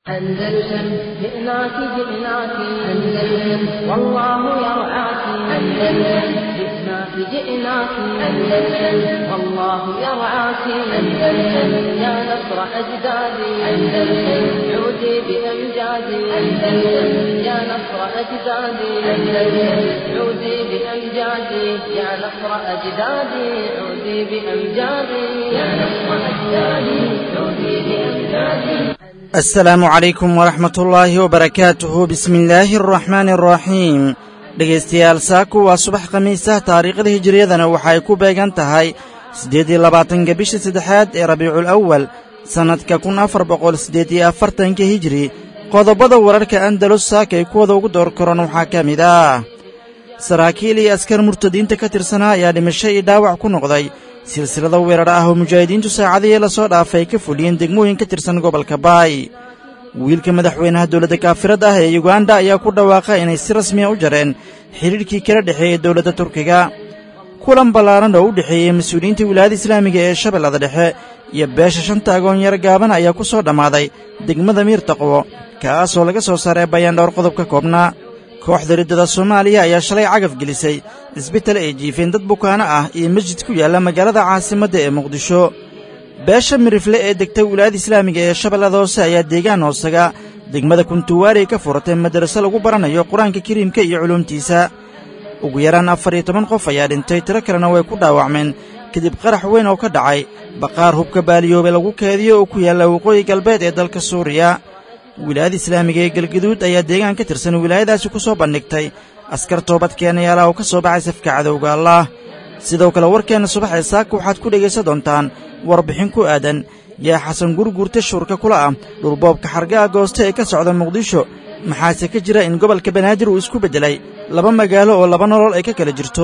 أندلسن جئناك جئناك أندلسن والله يرعاك أندلسن جئناك جئناك أندلسن والله يرعاك أندلسن يا نصر أجدادي أندلسن عودي بأمجادي أندلسن يا نصر أجدادي أندلسن عودي بأمجادي يا نصر أجدادي عودي بأمجادي يا نصر أجدادي عودي بأمجادي asalaamu calaykum waraxmatullaahi wabarakaatuhu bismillaahi araxmaani araxiim dhegaystayaal saaku waa subax khamiisah taariikhda hijiriyadana waxay ku beegan tahay siddeed iyo labaatanka bisha saddexaad ee rabiicul awal sannadka kun afar boqol siddeed iyo afartanka hijiri qodobada wararka andalus saaka ay kuwada ugu door koran waxaa ka mid ah saraakiil iyo askar murtadiinta ka tirsanaa ayaa dhimasho iyo dhaawac ku noqday silsilada weerar ah oo mujaahidiintu saacadihii la soo dhaafay ka fuliyeen degmooyin ka tirsan gobolka baay wiilka madaxweynaha dowladda kaafirad ah ee yuganda ayaa ku dhawaaqa inay si rasmiya u jareen xidhiidhkii kala dhexeeyey dowladda turkiga kulan ballaaran oo u dhexeeyey mas-uuliyiinta wilaayada islaamiga ee shabeellada dhexe iyo beesha shanta agoonyar gaaban ayaa ku soo dhammaaday degmada miirtaqwo kaasoo laga soo saaray bayaan dhowr qodob ka koobnaa kooxda riddada soomaaliya ayaa shalay cagaf gelisay isbital ay jiifeen dad bukaano ah iyo masjid ku yaalla magaalada caasimadda ee muqdisho beesha mirifle ee degtay wilaayada islaamiga ee shabeellada hoose ayaa deegaan hoosaga degmada kuntuwaari ka furatay madraso lagu baranayo qur-aanka kariimka iyo culuumtiisa ugu yaraan afar iyo toban qof ayaa dhintay tiro kalena way ku dhaawacmeen kadib qarax weyn oo ka dhacay baqaar hubka baaliyoobe lagu keediyo oo ku yaalla waqooyi galbeed ee dalka suuriya wilaayada islaamiga ee galgaduud ayaa deegaan ka tirsan wilaayadaasi ku soo bandhigtay askar toobadkeenayaala oo ka soo baxay safka cadowga allaah sidoo kale warkeenna subax ee saaka waxaad ku dhegaysan doontaan warbixin ku aadan yaa xasan gurguurta shuurka kula ah dhulboobka xargaha goosta ee ka socda muqdisho maxaase ka jira in gobolka banaadir uu isku beddelay laba magaalo oo laba nolol ay ka kala jirto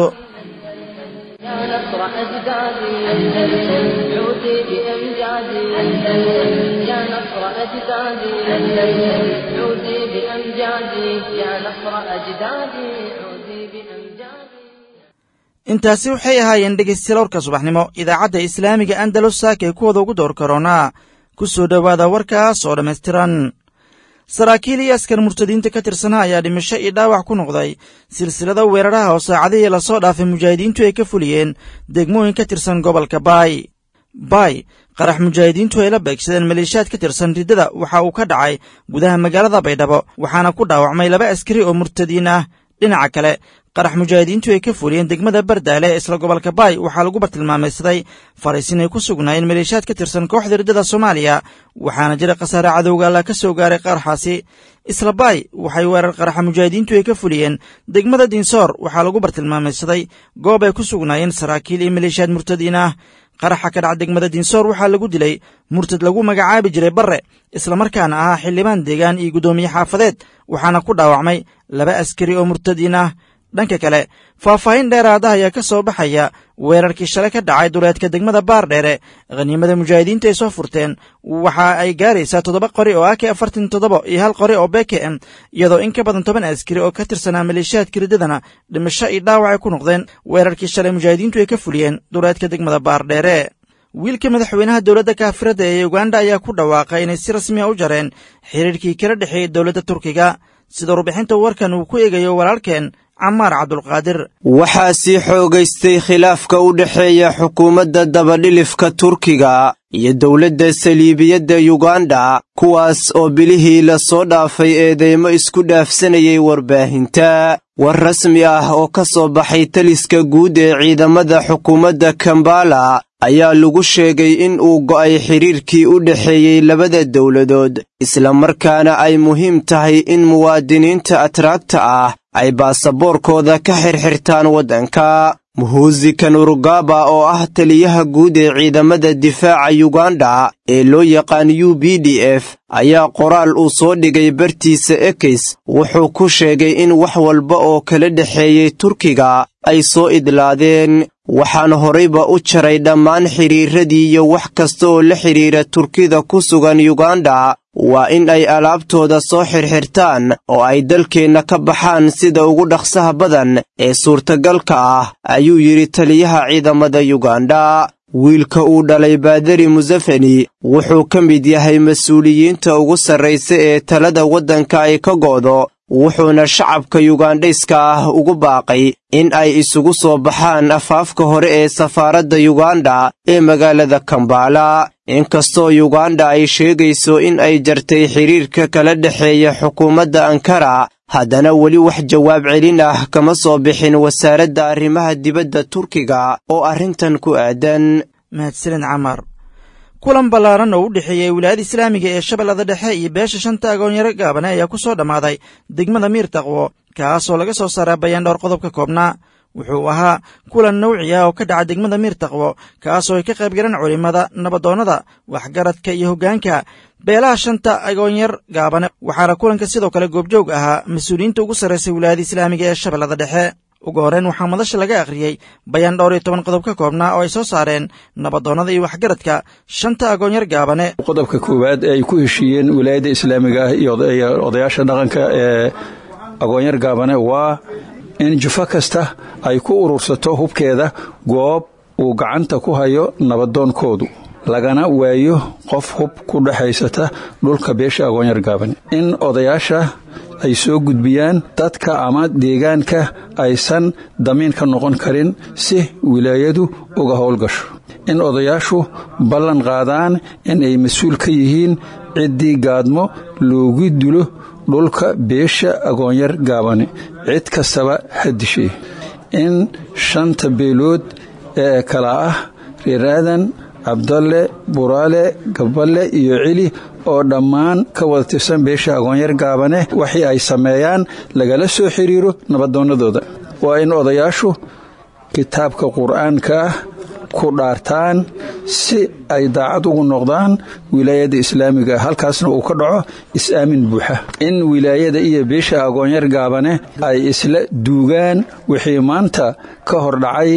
intaasi waxay ahaayeen dhegaystayaal warka subaxnimo idaacadda islaamiga andalus saaka ee kuwada ugu door karoonaa ku soo dhowaada warkaas oo dhammaystiran saraakiil iyo askar murtadiinta ka tirsanaa ayaa dhimasho iyo dhaawac ku noqday silsilada weeraraha oo saacadihii lasoo dhaafay mujaahidiintu ay ka fuliyeen degmooyin ka tirsan gobolka baay baay qarax mujaahidiintu ay la beegsadeen maleeshiyaad ka tirsan riddada waxa uu ka dhacay gudaha magaalada baydhabo waxaana ku dhaawacmay laba askari oo murtadiin ah dhinaca kale qarax mujaahidiintu ay ka fuliyeen degmada bardaale ee isla gobolka baay waxaa lagu bartilmaamaysaday fariisin ay ku sugnaayeen maleeshiyaad ka tirsan kooxda riddada soomaaliya waxaana jira khasaare cadowga alla ka soo gaaray qaraxaasi isla baay waxay weerar qaraxa mujaahidiintu ay ka fuliyeen degmada dinsoor waxaa lagu bartilmaamaysaday goob ay ku sugnaayeen saraakiil iyo maleeshiyaad murtadiin ah qaraxa ka dhaca degmada dinsoor waxaa lagu dilay murtad lagu magacaabi jiray barre islamarkaana ahaa xildhibaan deegaan iyo guddoomiye xaafadeed waxaana ku dhaawacmay laba askari oo murtadiin ah dhanka kale faahfaahin dheeraada ayaa ka soo baxaya weerarkii shalay ka dhacay duleedka degmada baardheere khaniimada mujaahidiinta ay soo furteen waxa ay gaaraysaa toddoba qori oo ak afartan toddoba iyo hal qori oo beke m iyadoo in ka badan toban askari oo ka tirsanaa maleeshiyaadka riddadana dhimasho iyo dhaawac ay ku noqdeen weerarkii shalay mujaahidiintu ay ka fuliyeen duleedka degmada baardheere wiilka madaxweynaha dowladda kaafiradda ee uganda ayaa ku dhawaaqay inay si rasmiya u jareen xiriirkii kala dhexeeyey dowladda turkiga sida warbixinta warkan uu ku eegayo walaalkeen camaar cabdulqaadir waxaa sii xoogaystay khilaafka u dhexeeya xukuumadda dabadhilifka turkiga iyo dowladda saliibiyadda yuganda kuwaas oo bilihii la soo dhaafay eedeymo isku dhaafsanayay warbaahinta war rasmi ah oo ka soo baxay taliska guud ee ciidamada xukuumadda kambala ayaa lagu sheegay in uu go'ay xidhiirkii u dhexeeyey labada dowladood islamarkaana ay muhiim tahay in muwaadiniinta atraagta ah ay baasaboorkooda ka xirxirtaan waddanka muhuusi kanurugaba oo ah taliyaha guud ee ciidamada difaaca yuganda ee loo yaqaan u b d f ayaa qoraal uu soo dhigay bartiisa ekes wuxuu ku sheegay in wax walba oo kala dhexeeyey turkiga ay soo idlaadeen waxaan horayba u jaray dhammaan xidhiirradii iyo wax kasta oo la xidhiira turkida ku sugan yuganda waa in ay alaabtooda soo xirxirtaan oo ay dalkeenna ka baxaan sida ugu dhaqsaha badan ee suurtagalka ah ayuu yidhi taliyaha ciidamada yuganda wiilka uu dhalay baadari musafeni wuxuu ka mid yahay mas-uuliyiinta ugu sarraysa ee talada waddanka ay ka go'do wuxuuna shacabka yugandhayska ah ugu baaqay in ay isugu soo baxaan afaafka hore ee safaaradda yuganda ee magaalada kambala inkastoo yuganda ay sheegayso in ay jartay xidhiirka kala dhexeeya xukuumadda ankara haddana weli wax jawaab celin ah kama soo bixin wasaaradda arrimaha dibadda turkiga oo arrintan ku aadan mahadsanid camar kulan ballaaran oo u dhexeeyey wilaayada islaamiga ee shabeellada dhexe iyo beesha shanta agoonyaro gaabane ayaa ku soo dhammaaday degmada miir taqwo kaasoo laga soo saaraa bayaan dhowr qodob ka koobnaa wuxuu ahaa kulan nawci ah oo ka dhaca degmada miir taqwo kaasoo ay ka qayb galeen culimmada nabadoonnada waxgaradka iyo hoggaanka beelaha shanta agoonyar gaabane waxaana kulanka sidoo kale goobjoog ahaa mas-uuliyiinta ugu sarraysay wilaayada islaamiga ee shabeellada dhexe ugu horreyn waxaa madasha laga akhriyey bayaan dhowr iyo toban qodob ka koobnaa oo ay soo saareen nabadoonnada iyo waxgaradka shanta agoonyar gaabane qodobka koowaad ee ay ku heshiiyeen wilaayadda islaamiga ah iyo odayaasha dhaqanka ee agoonyar gaabane waa in jufo kasta ay ku urursato hubkeeda goob uu gacanta ku hayo nabadoonkoodu lagana waayo qof hub ku dhexaysata dhulka beesha agoonyar gaabane in odayaasha ay soo gudbiyaan dadka ama deegaanka aysan damiin ka noqon karin si wilaayadu uga howlgasho in odayaashu ballan qaadaan in ay mas-uul ka yihiin ciddii gaadmo loogu dilo dhulka beesha agoonyar gaabane cid kastaba ha dishay in shanta beelood ee kala ah reer aadan cabdalle buraale gaballe iyo celi oo dhammaan ka wada tirsan beesha agoonyar gaabane waxii ay sameeyaan lagala soo xiriiro nabadoonnadooda waa in odayaashu kitaabka qur-aanka ah ku dhaartaan si ay daacad ugu noqdaan wilaayada islaamiga halkaasna uu ka dhaco is-aamin buuxa in wilaayada iyo beesha agoonyar gaabane ay isla duugaan wixii maanta ka hor dhacay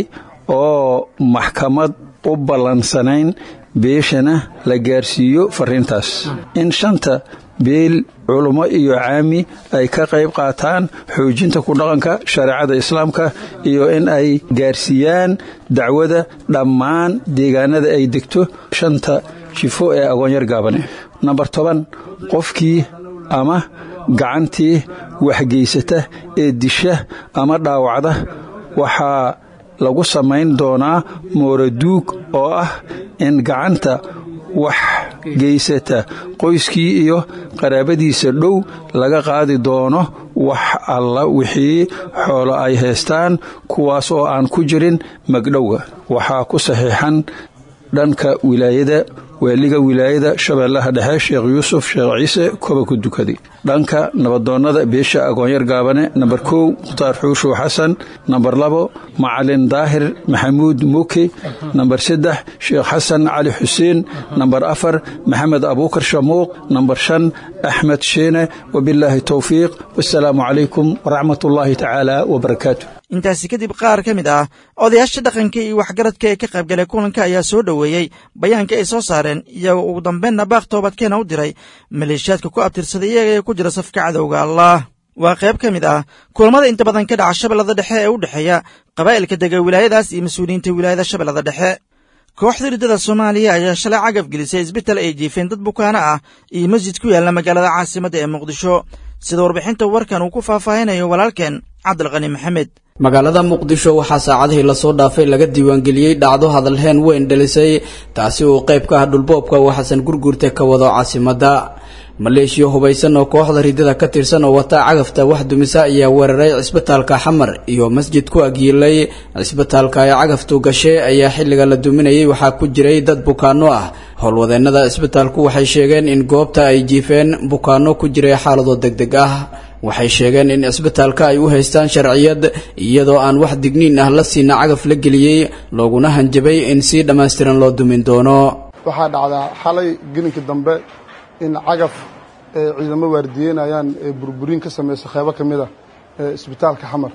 oo maxkamad u ballansanayn beeshana la gaarsiiyo fariintaas in shanta beel culummo iyo caami ay ka qayb qaataan xoojinta ku dhaqanka shareecada islaamka iyo in ay gaarsiiyaan dacwada dhammaan deegaanada ay degto shanta jifo ee agoonyar gaabane nambar toban qofkii ama gacantii waxgeysata ee disha ama dhaawacda waxaa lagu samayn doonaa mooraduug oo ah in gacanta wax geysata qoyskii iyo qaraabadiisa dhow laga qaadi doono wax alla wixii xoolo ay haystaan kuwaas oo aan ku jirin magdhowga waxaa ku saxiixan dhanka wilaayada waaliga wilaayada shabeellaha dhexe sheekh yuusuf sheekh ciise koba ku dukaday dhanka nabadoonnada beesha agoonyar gaabane nambar kow mukhtaar xuushuw xasan nambar labo macalin daahir maxamuud muuke nambar saddex sheekh xasan cali xuseen nambar afar maxamed abuukar shamuuq nambar shan axmed sheene wabilaahi towfiiq wasalaamu calaykum waraxmat ullaahi tacaala wabarakaatu intaasi kadib qaar ka mid ah odayaasha dhaqanka iyo waxgaradka ee ka qaybgalay kulanka ayaa soo dhoweeyey bayaanka ay soo saareen iyagoo ugu dambeynna baaq toobadkeena u diray maleeshiyaadka ku abtirsaday iyaga ee ku jira safka cadowga allah waa qayb ka mid ah kulamada inta badan ka dhaca shabeellada dhexe ee u dhexeeya qabaa'ilka dega wilaayadaas iyo mas-uuliyiinta wilaayada shabeellada dhexe kooxda riddada soomaaliya ayaa shalay cagaf gelisay isbital ay jiifeen dad bukaano ah iyo masjid ku yaalla magaalada caasimadda ee muqdisho sida warbixinta warkan uu ku faahfaahinayo walaalkeen cabdilqani maxamed magaalada muqdisho waxaa saacadihii lasoo dhaafay laga diiwaangeliyey dhacdo hadalheen weyn dhalisay taasi uu qayb ka ah dhulboobka uu xasan gurguurte ka wado caasimadda maleeshiya hubaysan oo kooxda ridada ka tirsan oo wata cagafta wax dumisa ayaa weeraray cisbitaalka xamar iyo masjid ku agyiilay cisbitaalka ay cagaftu gashay ayaa xilliga la duminayay waxaa ku jiray dad bukaano ah howlwadeennada cisbitaalku waxay sheegeen in goobta ay jiifeen bukaano ku jiray xaalado degdeg ah waxay sheegeen in cisbitaalka ay u haystaan sharciyad iyadoo aan wax digniin ah la siina cagaf la geliyey looguna hanjabay in si dhammaystiran loo dumin doono waxaa dhacdaa xalay gelinka dambe in cagaf ciidamo waardiyeynayaan burburin ka samaysa qeybo ka mid a isbitaalka xamar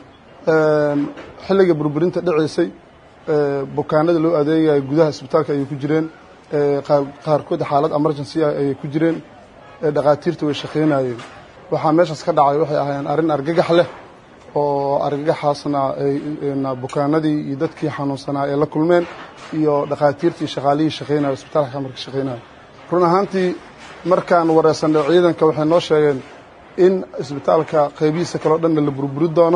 xilliga burburinta dhaceysay bukaanada loo adeegaya gudaha isbitaalka ayay ku jireen qaarkood xaalad emergency ah ayay ku jireen dhakhaatiirta way shaqaynayeen waxaa meeshaas ka dhacay waxay ahaayeen arrin argagax leh oo argagaxaasna bukaanadii iyo dadkii xanuunsanaa ay la kulmeen iyo dhakhaatiirtii shaqaalihii shaqaynaya isbitaalka xamarka shaqaynaya run ahaantii markaan wareysanay ciidanka waxay noo sheegeen in isbitaalka qaybihiisa kaleo dhanna la burburi doono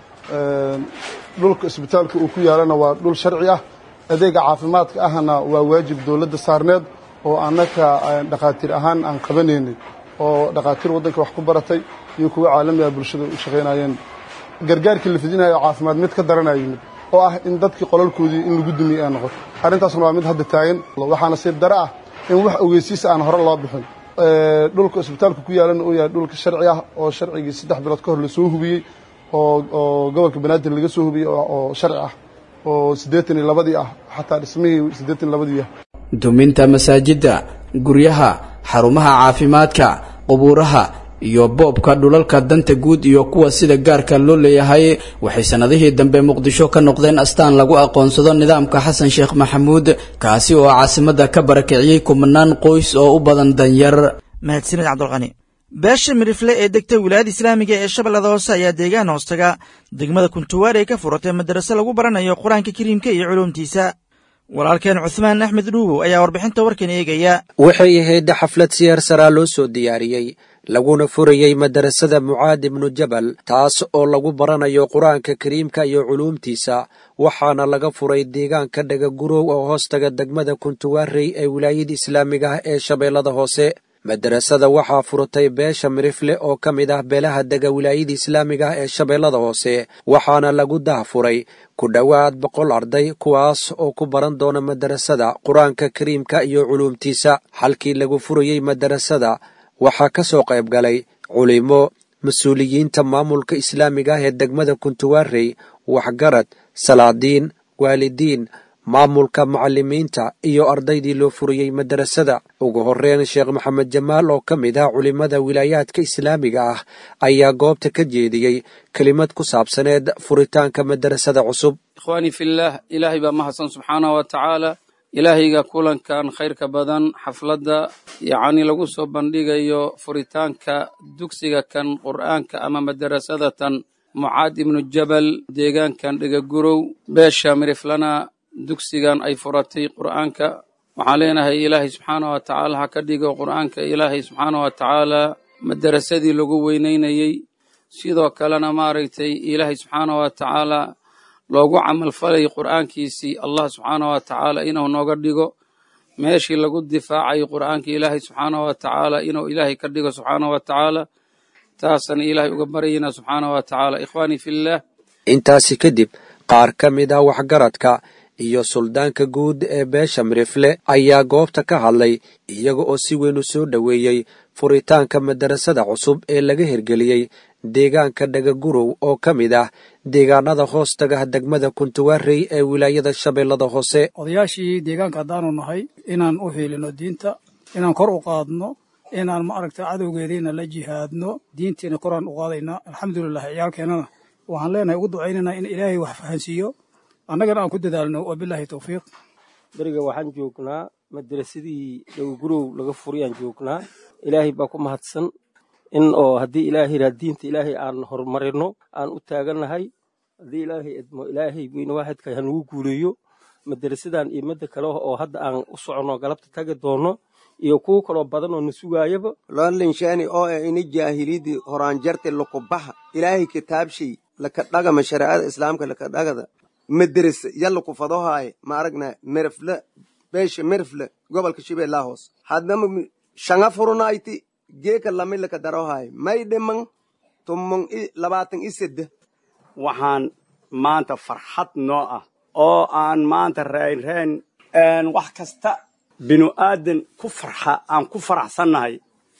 dhulka isbitaalka uu ku yaalana waa dhul sharci ah adeega caafimaadka ahna waa waajib dowladda saarneed oo annaka dhakhaatiir ahaan aan qabanaynay oo dhakhaatiir waddanka wax ku baratay iyo kuwa caalamiga bulshada u shaqaynayeen gargaarkii la fidinayo caafimaad mid ka daranaya yimid oo ah in dadkii qolalkoodii in lagu dumiyey ay noqoto arrintaasna waa mid hadda taagan waxaana siib dare ah in wax ogeysiisa aan hore loo bixin dhulka isbitaalka ku yaalana uu yahay dhulka sharci ah oo sharcigii saddex bilood ka hor lasoo hubiyey oo gobolka banaadir laga soo hubiyey oo sharci ah oo siddeetan iyo labadii ah xataa dhismihii siddeetan iyo labadii ah duminta masaajidda guryaha xarumaha caafimaadka qubuuraha iyo boobka dhulalka danta guud iyo kuwa sida gaarka loo leeyahay waxay sannadihii dambe muqdisho ka noqdeen astaan lagu aqoonsado nidaamka xasan sheekh maxamuud kaasi oo caasimadda ka barakiciyey kumanaan qoys oo u badan danyar mahadsanid cabdulqani beesha mirifle ee degta wilaayada islaamiga ee shabeellada hoose ayaa deegaan hoostaga degmada kuntuwaar ay ka furatay madarase lagu baranayo qur-aanka kariimka iyo culuumtiisa walaalkeen cuhmaan axmed dhuubow ayaa warbixinta warkan eegaya waxay ahayd xaflad siyaar saraa loo soo diyaariyey laguna furayey madarasada mucaad ibnu jabal taas oo lagu baranayo qur-aanka kariimka iyo culuumtiisa waxaana laga furay deegaanka dhagagurow oo hoostaga degmada kuntuwaarey ee wilaayada islaamiga ah ee shabeellada hoose madarasada waxaa furatay beesha mirifle oo ka mid ah beelaha dega wilaayada islaamiga ah ee shabeellada hoose waxaana lagu dahfuray ku dhowaad boqol arday kuwaas oo ku baran doona madarasada qur-aanka kariimka iyo culuumtiisa halkii lagu furayey madarasada waxaa ka soo qayb galay culimo mas-uuliyiinta maamulka islaamiga ah ee degmada kuntuwaarey waxgarad salaadiin waalidiin maamulka macallimiinta iyo ardaydii loo furiyey madarasada ugu horreyn sheekh maxamed jamaal oo ka mid ah culimmada wilaayaadka islaamiga ah ayaa goobta ka jeediyey kelimad ku saabsaneed furitaanka madarasada cusub ikhwaanii fillaah ilaahay baa mahadsan subxaanahu wa tacaala ilaahayga kulankan khayrka badan xafladda yacni lagu soo bandhigayo furitaanka dugsiga kan qur'aanka ama madarasada tan mucaad ibnu jabal deegaankan dhegagurow beesha miriflana dugsigan ay furatay qur'aanka waxaan leenahay ilaahay subxaana wa tacaala ha ka dhigo qur'aanka ilaahay subxaana wa tacaala madarasadii lagu weynaynayey sidoo kalena maaragtay ilaahay subxaana wa tacaala loogu camalfalay qur'aankiisii allah subxaana wa tacaala inuu nooga dhigo meeshii lagu difaacayo qur'aanka ilaahay subxaana wa tacaala inuu ilaahay ka dhigo subxaana wa tacaala taasana ilaahay uga baryayna subxaana wa tacaala ikhwaanii fillaah intaasi kadib qaar ka mid ah waxgaradka iyo suldaanka guud ee beesha mirifle ayaa goobta ka hadlay iyaga oo si weyn u soo dhoweeyey furitaanka madarasada cusub ee laga hirgeliyey deegaanka dhagagurow oo ka mid ah deegaanada hoostaga degmada kuntuwaarey ee wilaayada shabeellada hoose odayaashii deegaanka haddaanu nahay inaan u hiilino diinta inaan kor u qaadno inaan maaragta cadowgeediina la jihaadno diintiina koraan u qaadaynaa alxamdulilah ciyaalkeennana waxaan leenahay ugu ducaynaynaa in ilaahay wax fahansiiyo annagana aan ku dadaalno wabilaahi towfiiq beriga waxaan joognaa madarasadii dhowgurow laga furiyaan joognaa ilaahay baa ku mahadsan in oo haddii ilaahay yidhaha diinta ilaahay aan horumarino aan u taagannahay haddii ilaahay idmo ilaahay weyne waaxidka hanugu guuleeyo madarasadan iyo midda kale oo hadda aan u soconno galabta tagi doono iyo kuwo kaloo badan oo na sugaayaba loonlinshaani oo e ini jaahilidii horaanjarte lukubaha ilaahay kitaabshay laka dhagama shareecada islaamka laka dhagada maderese yalla ku fadohaaye ma aragna merefle beesha merefle gobolka shabeellaa hoos haddama shanga furunayti geeka lami laka darohaaye may dhiman tummon i labaatan i sedde waxaan maanta farxad noo ah oo aan maanta raynrayn wax kasta binu aadan ku farxa aan ku faraxsannahay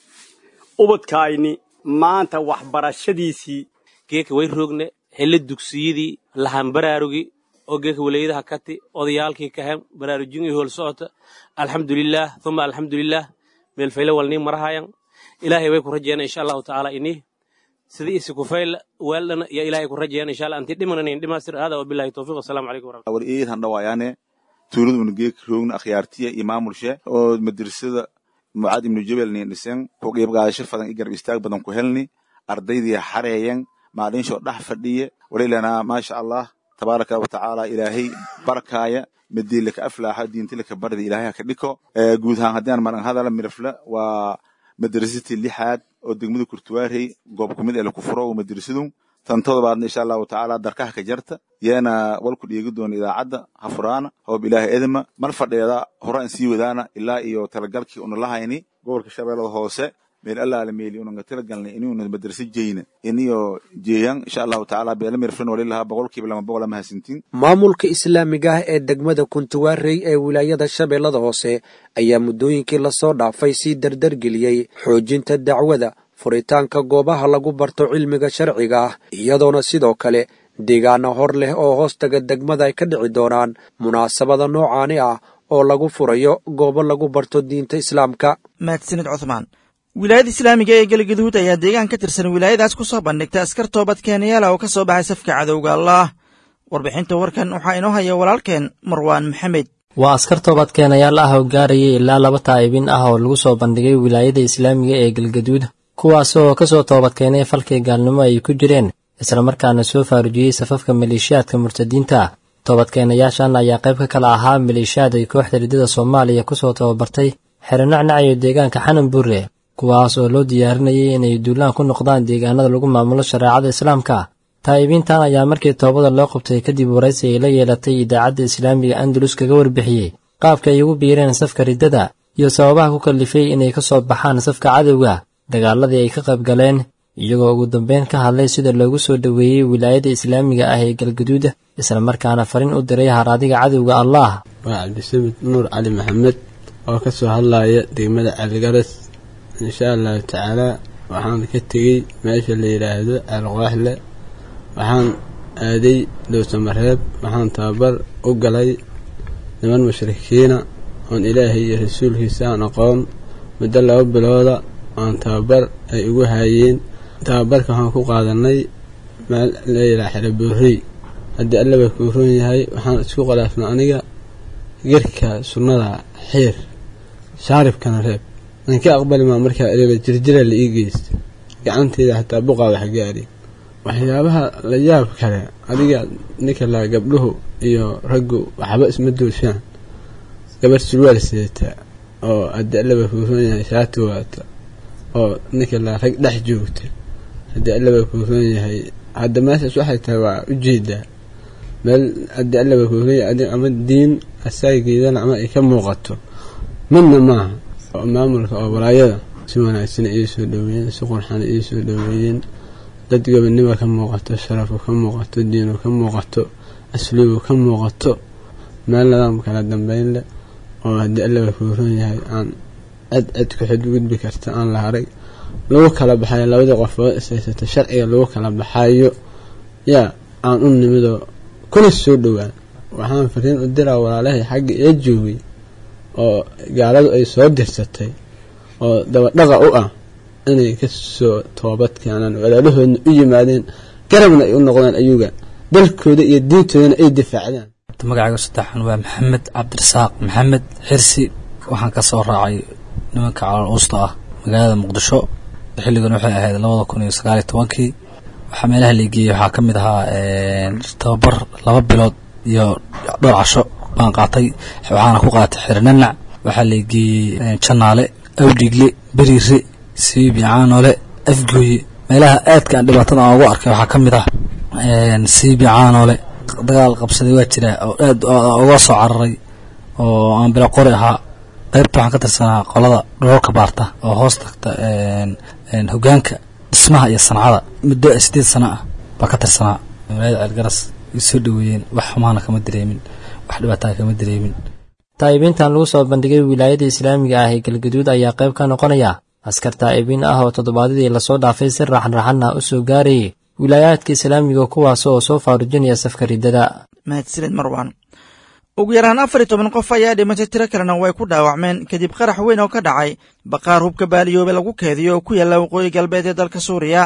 ubadkaayni maanta waxbarashadiisii geeka way rogne hele dugsiyadii lahan baraarugi oo geeka walayadaha kati odayaalkii kahen baraarujin iyo hool socota alxamdulilaah uma alxamdulilaah meelfayle walnii marahayan ilaahay way ku rajeyna insha allahu tacaala ini sida isi kufayla weeldhana iyo ilaahay ku rajeyana insha allah anti dhimananayn dhimaastir hada wabillahi towfiq wasalaamu calaykum waraxmat war eed han dhawayaane tuuladuna geeka roogna akhyaartiya iyo maamulshe oo madrasada mucaad ibnu jabel nin dhisen ku qiib qaadasho fadan i garab istaag badan ku helni ardaydii xareeyan maalinsho dhex fadhiye walilanaa maasha allah tabaaraka wa tacaala ilaahay barkaaya midii laka aflaaxa diinti laka bardi ilaahay haka dhiko guud ahaan haddii aan maran hadala mirafle waa madrasatii lixaad oo degmada kurtuwaarey goob kumid ee laku furo madrasadu tan todobaadna insha allahu tacaala darkaha ka jarta yeena walku dhiegi doona idaacadda hafuraana hoob ilaahay edma mar fadheeda horaan sii wadaana ilaa iyo talagalkii una lahayni gobolka shabeellada hoose meel allaala meeli unanga talagalnay inuuna madrasa jeyna iniyo jeeyan insha allahu tacaala beela mirflin walilahaa boqolkiiba lama boqola mahadsantiin maamulka islaamiga ah ee degmada kuntuwaarey ee wilaayada shabeellada hoose ayaa muddooyinkii lasoo dhaafay sii dardargeliyey xoojinta dacwada furitaanka goobaha lagu barto cilmiga sharciga ah iyadoona sidoo kale deegaano hor leh oo hoostaga degmada ay ka dhici doonaan munaasabada noocaani ah oo lagu furayo goobo lagu barto diinta islaamka mahadsanid cuthmaan wilaayada islaamiga ee galgaduud ayaa deegaan ka tirsan wilaayadaas ku soo bandhigtay askar toobad keenayaala oo ka soo baxay safka cadowga allaah warbixinta warkan waxaa inoo haya walaalkeen marwaan maxamed waa askar toobad keenayaal ah oo gaarayay ilaa laba taa'ibin ah oo lagu soo bandhigay wilaayada islaamiga ee galgaduud kuwaas oo ka soo toobadkeenay falkii gaalnimo ay ku jireen islamarkaana soo faarujiyey safafka maleeshiyaadka murtadiinta toobadkeenayaashan ayaa qayb ka kala ahaa maleeshiyaad ay kooxda riddada soomaaliya ku soo tababartay xerenacnacayo deegaanka xanan buure kuwaas oo loo diyaarinayay inay duulaan ku noqdaan deegaanada lagu maamulo shareecada islaamka taa'ibiintan ayaa markii toobada loo qabtay kadib waraysi ay la yeelatay idaacadda islaamiga andalus kaga warbixiyey qaabka ay ugu biireen safka riddada iyo sababaha ku kallifay inay ka soo baxaan safka cadowga dagaaladii ay ka qayb galeen iyagoo ugu dambeyn ka hadlay sida loogu soo dhoweeyey wilaayada islaamiga ah ee galgaduud islamarkaana fariin u diray haraadiga cadowga allah waa cabdisamid nuur cali maxamed oo ka soo hadlaya degmada caligaras insha allahu tacaalaa waxaan ka tegey meesha la yidhaahdo alqooxle waxaan aaday dowsamareeb waxaan tababar u galay niman mushrikiina oon ilaahay iyo rasuulkiisa aan aqoon muddo laba bilooda aan tababar ay ugu haayeen tababarka waxaan ku qaadanay meel layidhaha xeroboorey haddii allaba kuu roon yahay waxaan isku khilaafnay aniga gerka sunnada xiir shaaribkana reeb aan ka aqbali maa markaa ereba jirjira la ii geysta gacanteeda xataa buqaa wax gaari waxyaabaha la yaab kale adiga ninka laa gabdhuhu iyo raggu waxba isma duulshaan gabar surwaal sidataa oo haddii allaba kuu roon yahay shaati waata oo ninka laa rag dhex joogta haddii allaba kuu roon yahay hadda meeshaas waxay tahay waa ujeedaa meel haddii allaba kuu roon yahay ama diin asaageedana ama ay ka muuqato midna maaha maamulka oo walaayada si wanaagsan ii soo dhoweeyeen si qurxan ii soo dhoweeyeen dad gobonimo ka muuqato sharafu ka muuqato diinu ka muuqato asluubu ka muuqato meel nidaam kala dambeyn leh oo haddii allaba kuu roon yahay aan cid cid ku xadgudbi karta aan la haray lagu kala baxayo labadii qofood ishaysata sharciga lagu kala baxayo yaa aan u nimidoo kuna soo dhowaan waxaan fariin u diraa walaalahay xagga ee joogay oo gaaladu ay soo dirsatay oo dabadhaqa u ah inay ka soo toobad keenaan walaalahoodna u yimaadeen garabna ay u noqdaan ayuga dalkooda iyo diintoodana ay difaacdaan magacayga saddexan waa maxamed cabdirasaaq maxamed xirsi waxaan ka soo raacay nimanka calool uusta ah magaalada muqdisho xilligan waxay ahayd labada kun iyo sagaal iyo tobankii waxaa meelaha lageeyey waxaa ka mid ahaa tababar laba bilood iyo dhowr casho baan qaatay waxaana ku qaatay xirinanac waxaa lageeyey janaale awdhigle beriire siibi caanole afgooye meelaha aadka aan dhibaatada aan ugu arkay waxaa ka mid ah siibi caanole dagaal qabsaday waa jira oo aad uga soo cararay oo aan bila qori ahaa qaybta waxaan ka tirsanaa qolada dhoolka baarta oo hoos tagta hogaanka dhismaha iyo sancada muddo sideed sano ah baa ka tirsanaa walaayada ceelgaras way soo dhoweeyeen wax xumaana kama dareemin wax dhibaataa kama dareemin taa'ibiintan lagu soo bandhigay wilaayada islaamiga ah ee galgaduud ayaa qayb ka noqonaya askar taa'ibiin ah oo toddobaadadii lasoo dhaafay si raxanraxana u soo gaarayay wilaayaadka islaamiga kuwaas oo soo faarujinaya safka riddada mahadsanid marwan ugu yaraan afar iyo toban qof ayaa dhimatay tiro kalena way ku dhaawacmeen kadib qarax weyn oo ka dhacay baqaar hubka baaliyoobe lagu keediyo oo ku yaalla waqooyi galbeed ee dalka suuriya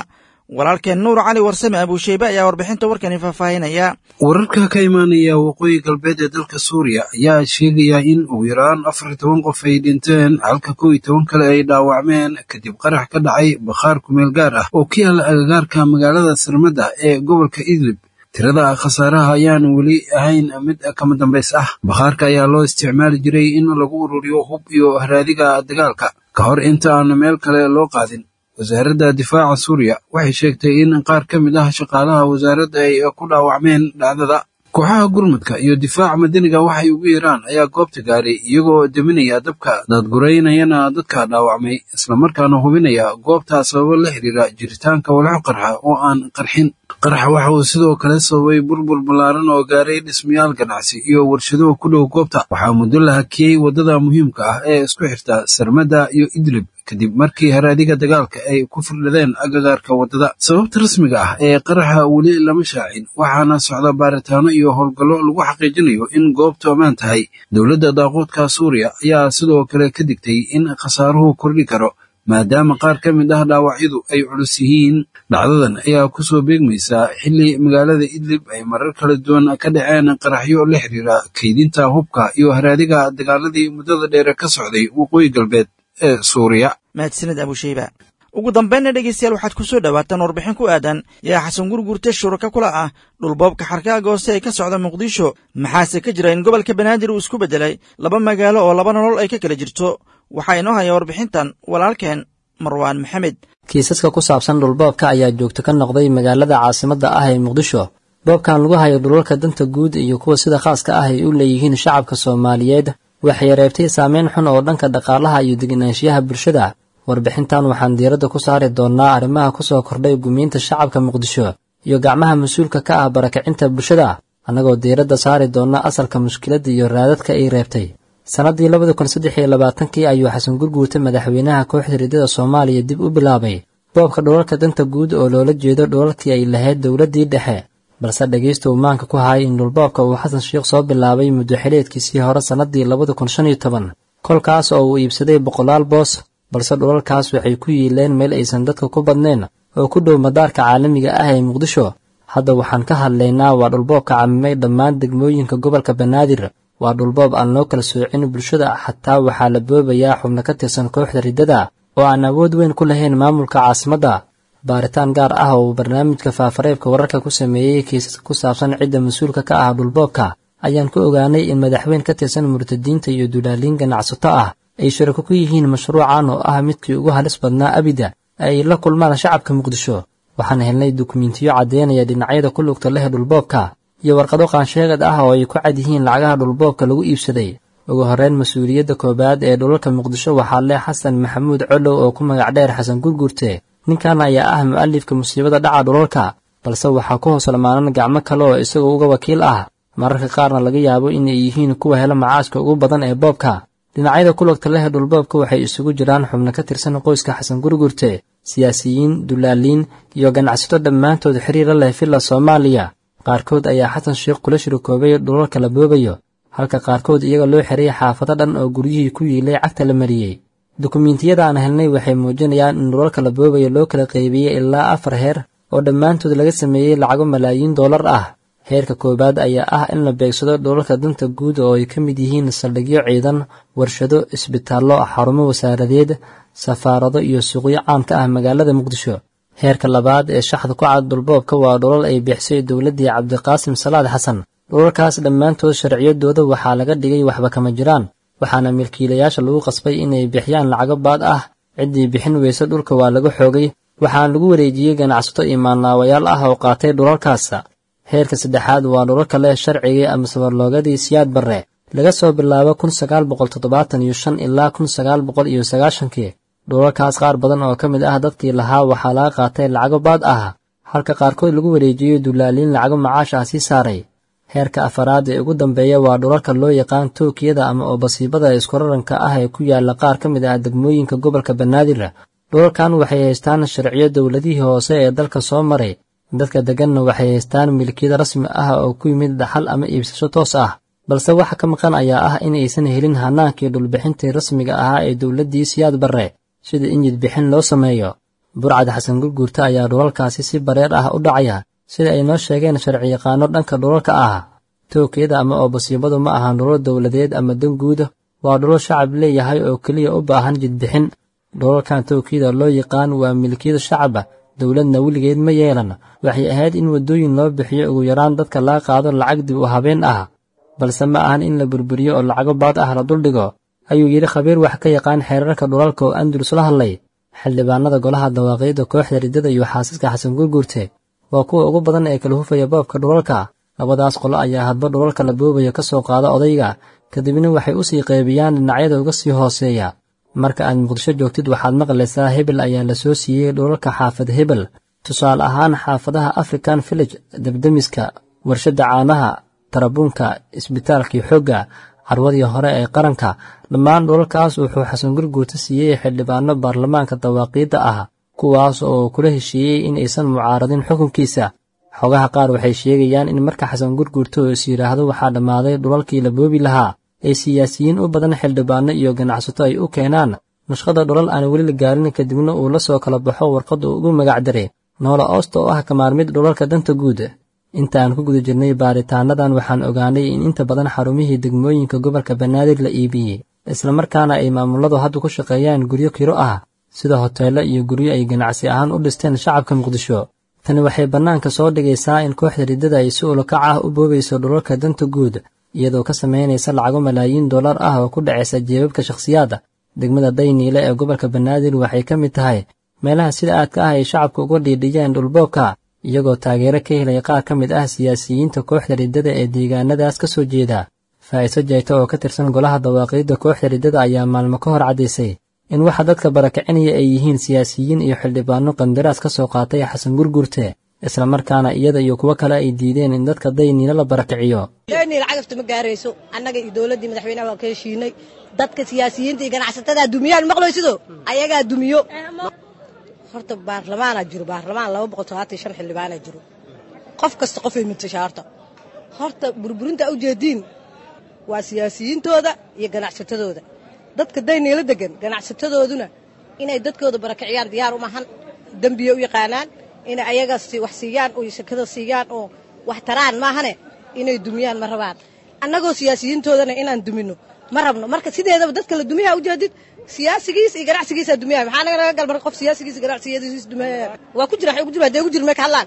walaalkeen nuur cali warsame abuusheybe ayaa warbixinta warkani faahfaahinaya wararka ka imaanaya waqooyi galbeed ee dalka suuriya ayaa sheegaya in ugu yaraan afar iyo toban qof ay dhinteen halka kow iyo toban kale ay dhaawacmeen kadib qarax ka dhacay bakhaar kumeel gaar ah oo ka yaala agagaarka magaalada sarmada ee gobolka idlib tirada khasaaraha ayaan weli ahayn mid kama dambays ah bakhaarka ayaa loo isticmaali jiray in lagu ururiyo hub iyo haraadiga dagaalka ka hor inta aan meel kale loo qaadin wasaaradda difaaca suuriya waxay sheegtay in qaar ka mid ah shaqaalaha wasaaradda ay ku dhaawacmeen dhacdada kooxaha gurmudka iyo difaaca madaniga waxay ugu yeeraan ayaa goobta gaaray iyagoo deminaya dabka daadguraynayana dadka dhaawacmay islamarkaana hubinaya goobta sababo la xiriira jiritaanka walxo qarxa oo aan qarxin qaraxa waxa uu sidoo kale sababay burbur ballaaran oo gaaray dhismayaal ganacsi iyo warshado ku dhow goobta waxaa muddo la hakiyey waddada muhiimka ah ee isku xirta sarmada iyo idlib kadib markii haraadiga dagaalka ay ku firdhadeen agagaarka waddada sababta rasmiga ah ee qaraxa weli lama shaacin waxaana socda baaritaano iyo howlgallo lagu xaqiijinayo in goobtu ammaan tahay dowladda daaquudka suuriya ayaa sidoo kale ka digtay in khasaaruhu kordhi karo maadaama qaar ka mid ah dhaawacyadu ay culus yihiin dhacdadan ayaa kusoo beegmaysaa xilli magaalada idlib ay marar kala duwan ka dhaceen qaraxyo la xiriira kaydinta hubka iyo haraadiga dagaaladii muddada dheere ka socday waqooyi galbeed ee suuriya mahadsanid abusheyba ugu dambaynna dhegeystayaal waxaad ku soo dhowaataan warbixin ku aadan yaa xasan gurgurte shuraka kula ah dhulboobka xarkaaga hoose ee ka socda muqdisho maxaase ka jira in gobolka banaadir uu isku beddelay laba magaalo oo laba nolol ay ka kala jirto waxaa inoo haya warbixintan walaalkeen marwaan maxamed kiisaska ku saabsan dhulboobka ayaa joogto ka noqday magaalada caasimadda ah ee muqdisho boobkan lagu hayo dhulalka danta guud iyo kuwa sida khaaska ah ay u leeyihiin shacabka soomaaliyeed waxay reebtay saameyn xun oo dhanka dhaqaalaha iyo degenaanshiyaha bulshada warbixintan waxaan diiradda ku saari doonnaa arrimaha ku soo kordhay gumiinta shacabka muqdisho iyo gacmaha mas-uulka ka ah barakacinta bulshada annagoo diiradda saari doonna asalka mushkiladda iyo raadadka ay reebtay sannaddii labada kun saddex iyo labaatankii ayuu xasan gurguurta madaxweynaha kooxda riddada soomaaliya dib u bilaabay boobka dhulalka danta guud oo loola jeedo dhulalkii ay lahayd dowladdii dhexe balse dhegaysta uu maanka ku hayay in dhulboobka uu xasan sheikh soo bilaabay muddo xileedkiisii hore sannaddii labada kun shan iyo toban kolkaas oo uu iibsaday boqolaal boos balse dhulalkaas waxay ku yiileen meel aysan dadka ku badnayn oo ku dhow madaarka caalamiga ah ee muqdisho hadda waxaan ka hadlaynaa waa dhulboobka camimay dhammaan degmooyinka gobolka banaadir waa dhulboob aan loo kala soocin bulshada xataa waxaa la boobayaa xubno ka tirsan kooxda riddada oo aan awood weyn ku lahayn maamulka caasimadda baaritaan gaar ah oo uu barnaamijka faafareebka wararka ku sameeyey kiisaska ku saabsan cidda mas-uulka ka ah dhulboobka ayaan ku ogaanay in madaxweyn ka tirsan murtadiinta iyo duulaaliin ganacsato ah ay shirako ku yihiin mashruucan oo ah midkii ugu halis badnaa abida ay la kulmaan shacabka muqdisho waxaan helnay dukumentiyo caddeynaya dhinacyada ku lugta leh dhulboobka iyo warqado qaansheegad ah oo ay ku cad yihiin lacagaha dhulboobka lagu iibsaday ugu horreyn mas-uuliyadda koowaad ee dhulalka muqdisho waxaa leh xasan maxamuud colow oo ku magac dheer xasan gurgurte ninkan ayaa ah mu'alifka musiibada dhaca dhulalka balse waxaa ku hoos lamaanan gacmo kale oo isagoo uga wakiil ah mararka qaarna laga yaabo inay yihiin kuwa hela macaaska ugu badan ee boobka dhinacyada ku lugta leh dhulboobka waxay isugu jiraan xubno ka tirsan qoyska xasan gurgurte siyaasiyiin dulaaliin iyo ganacsato dhammaantood xiriira leh villa soomaaliya qaarkood ayaa xasan sheikh kula shirikoobay dhulalka la boobayo halka qaarkood iyaga loo xiray xaafado dhan oo guryihii ku yiilay cagta la mariyey dukumiintiyada aan helnay waxay muujinayaan in dhulalka la boobayo loo kala qaybiyey ilaa afar heer oo dhammaantood laga sameeyey lacago malaayiin dollar ah heerka koowaad ayaa ah in la beegsado dhulalka danta guud oo ay ka mid yihiin saldhigyo ciidan warshado isbitaallo xarumo wasaaradeed safaarado iyo suuqyo caamka ah magaalada muqdisho heerka labaad ee shaxda ku cad dhulboobka waa dhulal ay bixisay dowladdii cabdiqaasim salaad xasan dhulalkaas dhammaantood sharciyadooda waxaa laga dhigay waxba kama jiraan waxaana milkiilayaasha lagu qasbay inay bixiyaan lacago baad ah ciddii bixin weyse dhulka waa laga xoogay waxaana lagu wareejiyey ganacsato iyo maalnaawayaal ah oo qaatay dhulalkaas heerka saddexaad waa dhulalka leh sharcigii ama sabarloogadii siyaad barre laga soo bilaabo kun sagaal boqol toddobaatan iyo shan ilaa kun sagaal boqol iyo sagaashankii dhulalkaas qaar badan oo ka mid ah dadkii lahaa waxaa laga qaatay lacago baad ah halka qaarkood lagu wareejiyey dulaaliin lacago macaash ah sii saaray heerka afaraad ee ugu dambeeya waa dhulalka loo yaqaan tookiyada ama oo basiibada iskuraranka ah ee ku yaala qaar ka mid ah degmooyinka gobolka banaadir dhulalkan waxay haystaan sharciyo dowladihii hoose ee dalka soo maray dadka degganna waxay haystaan milkiyada rasmi ah oo ku yimid dhaxal ama iibsasho toos ah balse waxa ka maqan ayaa ah in aysan helin hanaankii dhulbixintii rasmiga ahaa ee dowladdii siyaad barre sida in jidbixin loo sameeyo burcad xasan gurguurta ayaa dhulalkaasi si bareer ah u dhacaya sida ay noo sheegeen sharciyaqaano dhanka dhulalka ah tookiyada ama oo basiibadu ma ahan dhulal dowladeed ama dan guuda waa dhulal shacab leeyahay oo keliya u baahan jidbixin dhulalkan tookiyada loo yaqaan waa milkiyada shacaba dowladna weligeed ma yeelan waxay ahayd in waddooyin loo bixiyo ugu yaraan dadka laga qaado lacag dib u habeen ah balse ma ahan in la burburiyo oo lacago baad ah la duldhigo ayuu yidhi khabiir wax ka yaqaan xeerarka dhulalka oo andalus la hadlay xildhibaanada golaha dawaaqiidda kooxda riddada iyo xaasaska xasan gurguurte waa kuwa ugu badan ee kala hufaya boobka dhulalka labadaas qolo ayaa hadba dhulalka la boobayo ka soo qaada odayga kadibna waxay u sii qeybiyaan dhinacyada uga sii hooseeya marka aad muqdisho joogtid waxaad maqlaysaa hebel ayaa la soo siiyey dhulalka xaafad hebel tusaale ahaan xaafadaha african village debdemiska warshadda caanaha tarabuunka isbitaalkii xoogga carwadii hore ee qaranka dhammaan dhulalkaas wuxuu xasan gurguurta siiyey xildhibaano baarlamaanka dawaaqiidda ah kuwaas oo kula heshiiyey in aysan mucaaradin xukunkiisa xogaha qaar waxay sheegayaan in marka xasan gurguurta oo is yidhaahdo waxaa dhammaaday dhulalkii la boobi lahaa ay siyaasiyiin u badan xildhibaano iyo ganacsato ay u keenaan nashqada dhulal aan weli la gaarin kadibna uu la soo kala baxo warqad uu ugu magac daray noola oosta oo ah kamaarmid dhulalka danta guud intaan ku guda jirnay baaritaanadan waxaan ogaanay in inta badan xarumihii degmooyinka gobolka banaadir la iibiyey islamarkaana ay maamuladu hadda ku shaqeeyaan guryo kiro ah sida hoteello iyo guryo ay ganacsi ahaan u dhisteen shacabka muqdisho tani waxay bannaanka soo dhigaysaa in kooxda riddada ay si ulakac ah u boobayso dhulalka danta guud iyadoo ka samaynaysa lacago malaayiin dollar ah oo ku dhacaysa jeebabka shakhsiyaadda degmada dayniile ee gobolka banaadir waxay ka mid tahay meelaha sida aadka ah ay shacabka uga dhiidhiyeen dhulboobka iyagoo taageero ka helay qaar ka mid ah siyaasiyiinta kooxda riddada ee deegaanadaas ka soo jeeda faa'iiso jayta oo ka tirsan golaha dawaaqiidda kooxda riddada ayaa maalmo ka hor caddaysay in waxa dadka barakacinaya ay yihiin siyaasiyiin iyo xildhibaano qandaraas ka soo qaatay xasan gurgurte islamarkaana iyada iyo kuwo kale ay diideen in dadka dayniila la barakiciyo dayniil cagafta ma gaarayso annaga iyo dowladdii madaxweynaha waa ka heshiinay dadka siyaasiyiinta iyo ganacsatada dumiyaan maqlaysido ayagaa dumiyo horta baarlamaanaa jiro baarlamaan laba boqol todobaatan shan xildhibaanaa jiro qof kasta qofay matashaa horta horta burburinta ujeediin waa siyaasiyiintooda iyo ganacsatadooda dadka dayniila degan ganacsatadooduna inay dadkooda barakiciyaan diyaar u mahan dembiya u yaqaanaan inay ayaga wax siiyaan oo shakada siiyaan oo wax taraan maahane inay dumiyaan ma rabaan annagoo siyaasiyiintoodana inaan dumino ma rabno marka sideedaba dadka la dumiyaa ujeedid siyaasigiis iyo ganacsigiisa dumiyaya maxaa naga naga galmar qof siyaasigiis iyo ganacsigiis dumiyaya waa ku jira ugu jira hadee ugu jira may ka hadlaan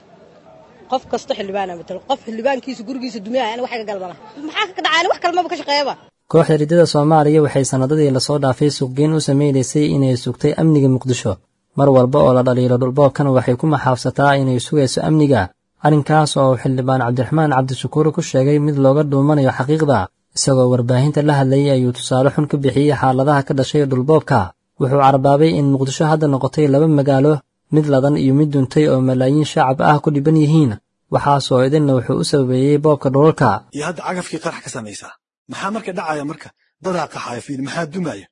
qof kasta xildhibaana matalo qof xildhibaankiisa gurigiisa dumiyaya ani wax iga galmala maxaa ka dhacaa ani wax kalmaba ka shaqeeyaba kooxda riddada soomaaliya waxay sannadadii lasoo dhaafay suuqgeyn u samaynaysay inay sugtay amniga muqdisho mar walba oo la dhaliilo dhulboobkana waxay ku maxaabsataa inay sugayso amniga arrinkaas oo xildhibaan cabdiraxmaan cabdishakuur ku sheegay mid looga dhuumanayo xaqiiqda isagoo warbaahinta la hadlayay ayuu tusaale xun ka bixiyey xaaladaha ka dhashay dhulboobka wuxuu carbaabay in muqdisho hadda noqotay laba magaalo mid ladan iyo mid duntay oo malaayiin shacab ah ku dhiban yihiin waxaasoo idinna wuxuu u sababeeyey boobka dhulalka iyo hadda cagafkii qarax ka samaysaa maxaa marka dhacaya marka dadaa qaxaya fiil maxaa dumaya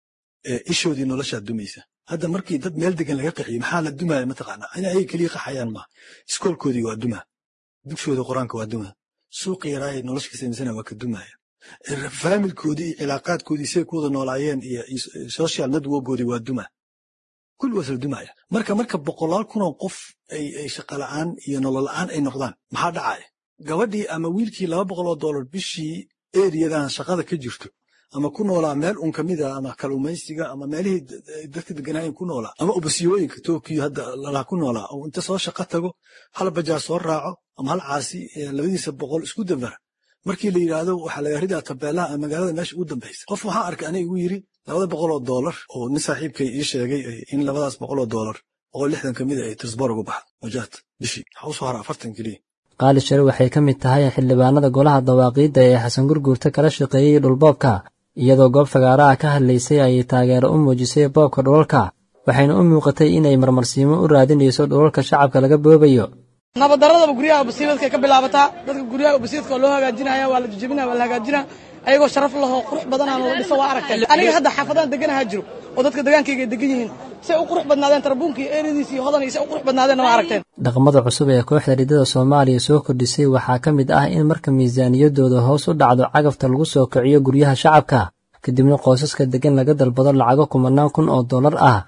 ishoodii noloshaa dumaysa hadda markii dad meel degan laga qaxiyo maxaa la dumaya mataqaanaa in ayaga keliya qaxayaan maaha iskoolkoodii waa duma dugshooda qur-aanka waa duma suuqa yaraayay nolosha ka samaysana waa ka dumaya faamilkoodii iyo cilaaqaadkoodii say ku wada noolaayeen iyo social networkoodii waa duma kulli waa sla dumaya marka marka boqolaal kunoo qof ay shaqala'aan iyo nolola'aan ay noqdaan maxaa dhacaya gabadhii ama wiilkii laba boqol oo dollar bishii eriyadan shaqada ka jirto ama ku noolaa meel un kamida ama kalumaysiga ama meelihii dadka deganaayen ku noolaa ama ubasiyooyinka tokiyo hadda lalaa ku noolaa oo inta soo shaqo tago hal bajaar soo raaco ama hal caasi labadiisa boqol isku dambara markii la yidhaahdo waxaa laga ridaa tabeelaha ama magaalada meesha ugu dambaysa qof waxaa arkay aniga igu yiri labada boqol oo doolar oo nin saaxiibkay ii sheegay in labadaas boqol oo doolar boqol lixdan kamid ay tisbor uga baxdo wajaad bishii waxaa usoo hara afartan keliya qaali share waxay ka mid tahay xildhibaanada golaha dawaaqiidda ee xasan gurguurta kala shaqeeyey dhulboobka iyadoo goob fagaaraha ka hadlaysay ayay taageero u muujisay boobka dhulalka waxayna u muuqatay inay marmarsiimo u raadinayso dhulalka shacabka laga boobayo nabaddaradaba guryaha basiibadka ka bilaabataa dadka guryaha basiidka loo hagaajinaya waa la jijibinaya waa la hagaajinaya ayagoo sharaf lahoo qurux badanaan la dhiso waa aragtay aniga hadda xaafadaan deganaha jiro oo dadka degaankayga ay degan yihiin say u qurux badnaadeen tarabuunka iyo eeradiisa iyo hodan iyo say u qurux badnaadeenna waa aragteen dhaqamada cusub ee kooxda riddada soomaaliya soo kordhisay waxaa ka mid ah in marka miisaaniyaddooda hoos u dhacdo cagafta lagu soo kiciyo guryaha shacabka kadibna qoysaska deggan laga dalbado lacago kumanaan kun oo dollar ah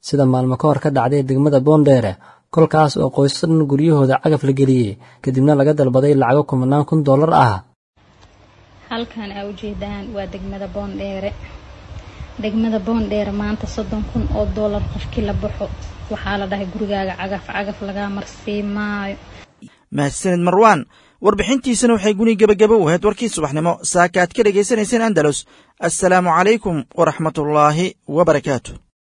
sida maalmo ka hor ka dhacday degmada boondheere kolkaas oo qoysas dhan guryahooda cagaf la geliyey kadibna laga dalbaday lacago kumanaan kun dollar ah halkan aa ujeedaan waa degmada boondheere degmada boondheere maanta soddon kun oo dollar qofkii la baxo waxaa la dhahay gurigaaga cagaf cagaf lagaa marsii maayo mahadsanid marwaan warbixintiisana waxay guni gebagabo u ahayd warkii subaxnimo saaka aad ka dhegaysanayseen andalus assalaamu calaykum waraxmatullaahi wa barakaatu